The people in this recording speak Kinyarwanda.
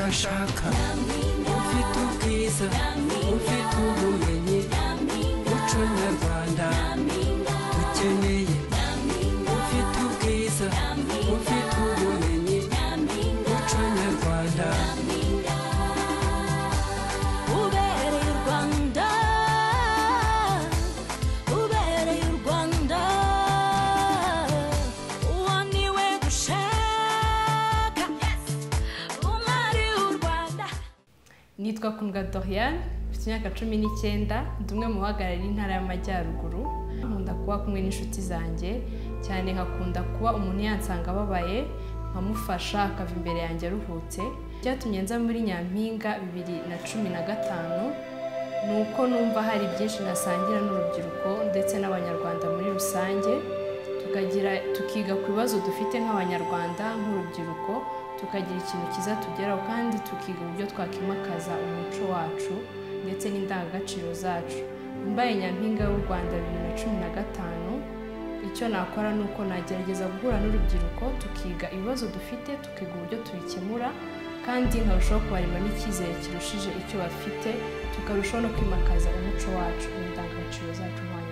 ashaka ufite ubwiza ufite ubumenyi muco nyarwanda dukeneye ufite ubwiza ufite ubumenyi muco nyarwanda ubereye u rwanda ubereye u rwanda uwo ni we dushaka umwari w'u rwanda nitwa kundwa doriane mfite imyaka cumi n'icyenda ndi umwe mu bahagarariye intara y'amajyaruguru nkunda kuba kumwe n'inshuti zanjye cyane nkakunda kuba umuntu yansanga ababaye nkamufasha akava imbere yanjye aruhutse byatumye nza muri nyampinga bibiri na cumi na gatanu ni uko numva hari byinshi nasangira n'urubyiruko ndetse n'abanyarwanda muri rusange tukagira tukiga ku bibazo dufite nk'abanyarwanda nk'urubyiruko tukagira ikintu cyiza tugeraho kandi tukiga uburyo twakimakaza umuco wacu ndetse n'indangagaciro zacu mbaye nyampinga y'u rwanda bibiri na cumi na gatanu icyo nakora ni uko nagerageza guhura n'urubyiruko tukiga ibibazo dufite tukiga uburyo tubikemura kandi nkarushaho kubarema n'icyizere kirushije icyo bafite tukarushaho no kwimakaza umuco wacu n'indangagaciro zacu nk'abanyarwanda